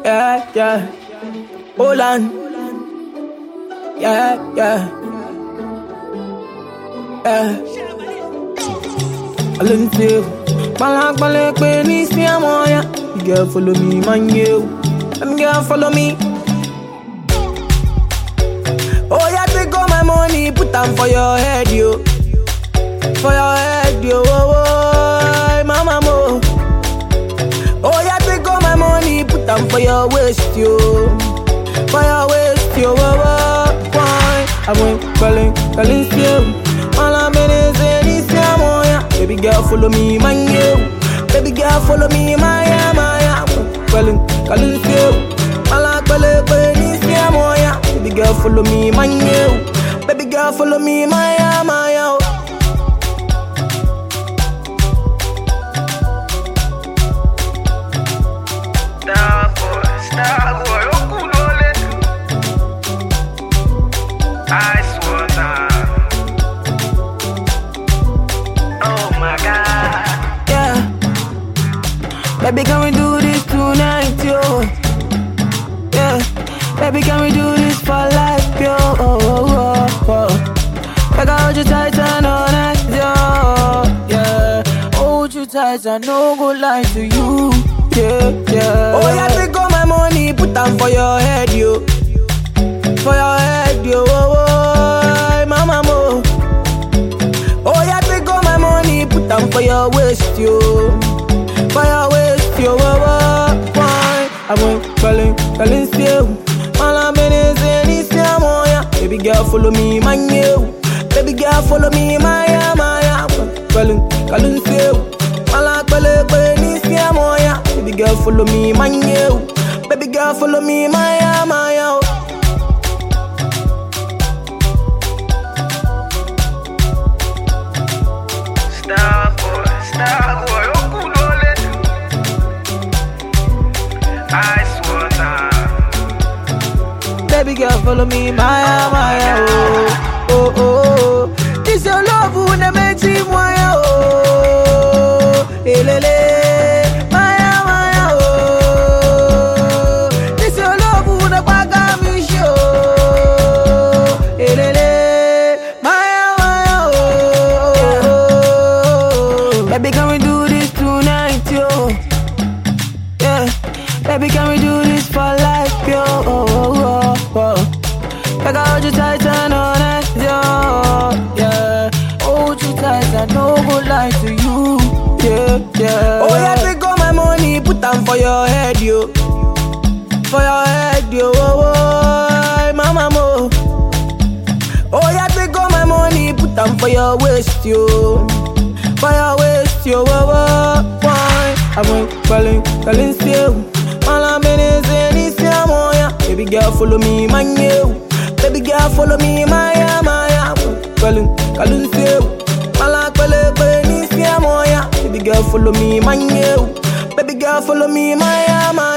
Yeah, yeah. Hold on. Yeah, yeah. Yeah. I learn to Balak balak pe ni si amoya. You girl follow me, man you. Them girl follow me. Oh yeah, take all my money, put them for your head, yo. For your head, yo. Oh, oh, mama mo. Oh yeah, take all my money, put them for your waist, yo. For your waist, yo. Oh, oh, why? I went calling, calling still. All I'm in is in this yeah. Baby girl, follow me, man, you. Baby girl, follow me, Maya, Maya. Calling, calling still. All I'm calling, calling this yeah. Baby girl, follow me, man, you. Baby girl, follow me, Maya, Maya. Star boy, star boy, okulole. Ice water. Oh my God. Yeah. Baby, can we do this tonight, yo? Yeah. Baby, can we do this for life, yo? Oh, oh, oh, oh. Like I hold you tight and all night, yo. Yeah. Hold you tight and no go lie to you. Yeah, yeah. Oh, yeah, take all my money, put them for your head, yo. For your head, yo. Oh, oh, mama, mo. Oh, yeah, take all my money, put them for your waist, yo. For your waist, yo. Oh, oh, why? I went calling, calling still. All I'm in is in this yeah, moya. Baby girl, follow me, man, you. Baby girl, follow me, Maya, Maya. Calling, calling still. All I'm calling, calling this yeah, moya. Baby girl, follow me, man, you. Baby girl, follow me, Maya, Maya. Star boy, star boy, okulole. Ice water. Baby girl, follow me, Maya, Maya, oh, oh, oh, oh. This your love who ne makes me Maya, oh, elele, Maya, Maya, oh. This your love who ne paga me show, elele, Maya, Maya, oh. Baby, can we do this tonight, yo? Yeah, baby, can we do this for life, yo? Oh, oh, oh, oh. Like I hold you tight and all night, yo. Yeah, hold you tight and no go lie to you. Yeah, yeah. Oh yeah, take all my money, put them for your head, yo. For your head, yo. Oh, oh, mama mo. Oh yeah, take all my money, put them for your waist, yo. For your waist, yo. Oh, oh, why? I went calling, calling still. All I'm in is in this yeah, moya. Baby girl, follow me, man, you. Baby girl, follow me, Maya, Maya. Calling, calling still. All I'm calling, calling this yeah, moya. Baby girl, follow me, man, you. Baby girl, follow me, Maya, Maya.